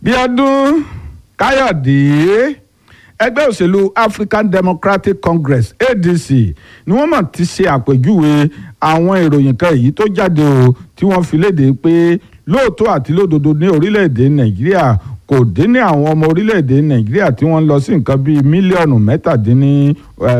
bíọ́dún káyọ̀dé ẹgbẹ́ òṣèlú african democratic congress adc ni wọ́n mọ̀ ti ṣe àpèjúwe àwọn ìròyìn kan èyí tó jáde o tí wọ́n fi léde pé lóòótọ́ àti lódodo ní orílẹ̀-èdè nàìjíríà kò dín ní àwọn ọmọ orílẹ̀-èdè nàìjíríà tí wọ́n ń lọ sí nǹkan bíi mílíọ̀nù mẹ́tàdínní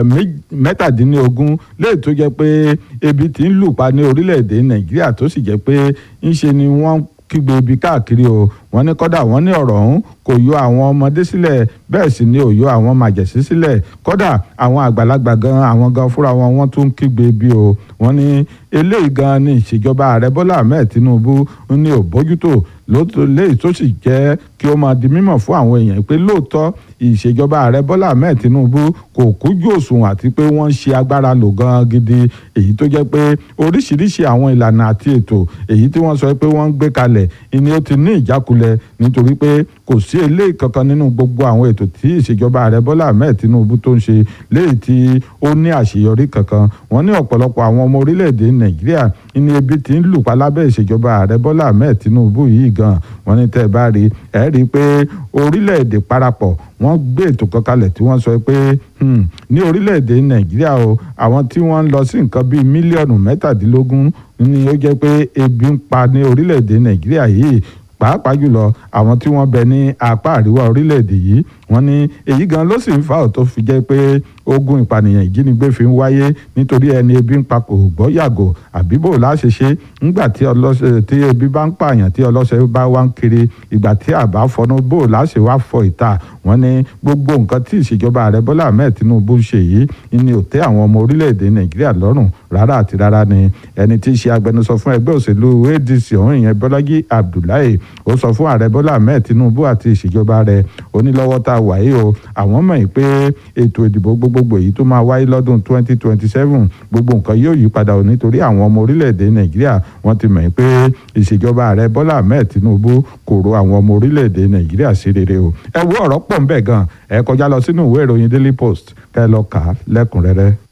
mẹ́tàdínlógún léè tó jẹ́ pé ebi ti ń lù pa ní orílẹ̀-èdè nàìjíríà tó sì jẹ́ pé ńṣe ni wọ́n kígbe ibi káàkiri o wọ́n ní kọ́dà wọ́n ní ọ̀rọ̀ ọ̀hún kò yọ àwọn ọmọdé sílẹ̀ bẹ́ẹ̀ sì ni ò yọ àwọn màjẹ̀sí sílẹ̀ kọ́dà àwọn àgbàlagbà gan àwọn gan fúnra wọn wọ́n tún kígbe bí o wọ́n ní eléyìí gan ni ìṣèjọba ààrẹ bọ́lá ahmed tinubu ní ò bójútó léyìí tó sì jẹ́ kí ó máa di mímọ̀ fún àwọn èèyàn pé lóòótọ́ ìṣèjọba ààrẹ bọ́lá ahmed tinubu kò kújú òṣùwọ̀n àti pé wọ́n ń ṣe agbára lò gan gidi èyí tó jẹ́ pé oríṣiríṣi àwọn ìlànà àti ètò èyí tí wọ́n sọ pé wọ́n ń gbé kalẹ̀ ni ó ti ní ìjákulẹ̀ nítorí pé kò sí eléyìí kankan nínú gbogbo àwọn ètò tí ìṣèjọba ààrẹ bọ́lá ahmed tinubu tó ń ṣe léyìí tí ó ní àṣeyọrí kankan wọ́n ní ọ̀pọ̀lọpọ̀ àwọn ọmọ orílẹ̀-èdè nàìjíríà ní ebi tí ń lù pa lábẹ́ ìṣèjọba ààrẹ bọ́lá ahmed tinubu yìí gan wọ́n ní tẹ́ ẹ bá rí ẹ rí i pé orílẹ̀-èdè parapọ̀ wọ́n gbé ètò kan kalẹ̀ tí wọ́n sọ pé ní orílẹ̀-èdè nàìjíríà o àwọn tí wọ́n ń lọ sí nǹkan bíi mílíọ̀nù mẹ́tàdínlógún ni ó jẹ́ pé ebi ń pa ní orílẹ̀-èdè nàìjíríà yìí pàápàá jùlọ àwọn tí wọ́n bẹ ní apá àríwá orílẹ̀-èdè yìí wọ́n ní èyí gan ló sì ń fa òtó fi jẹ́ pé ogun ìpànìyàn ìjínigbé fi ń wáyé nítorí ẹni ebi ń pa kò gbọ́ yàgò àbí bò láṣẹ ṣe ńgbà tí ọlọ́ṣẹ tí ebi bá ń pààyàn tí ọlọ́ṣẹ bá wá ń kiri ìgbà tí àbá fọnú bò láṣẹ wá fọ ìta wọ́n ní gbogbo nǹkan tí ìṣèjọba ààrẹ bọ́lá ahmed tinubu ń ṣe yìí ni ò tẹ́ àwọn ọmọ orílẹ̀-èdè nàìjíríà lọ́rùn rárá àti rárá ni ẹni tí í ṣe agbẹnusọ fún ẹgbẹ́ òṣèlú adc ọ̀hún ìyẹn bọ́lájí abdullahi ó sọ fún ààrẹ bọ́lá ahmed tinubu àti ìṣèjọba rẹ̀ onílọ́wọ́ tá a wà yìí o àwọn mọ̀ pé ètò ìdìbò gbogbogbò èyí tó máa wáyé lọ́dún 2027 gbogbo nǹkan yóò yí padà o nítorí àwọn ọmọ orílẹ̀-èdè nàìjíríà wọ́n ti mọ̀ pé ìṣèjọba ààrẹ bọ́lá ahmed tinubu kò ro àwọn ọmọ orílẹ̀-èdè nàìjíríà sí rere o ẹ wo ọ̀rọ̀ pọ̀ ń bẹ̀ gan ẹ kọjá lọ sínú ìwé ìròyìn daily post kẹ́ ẹ lọ kà á lẹ́kùnrẹ́rẹ́.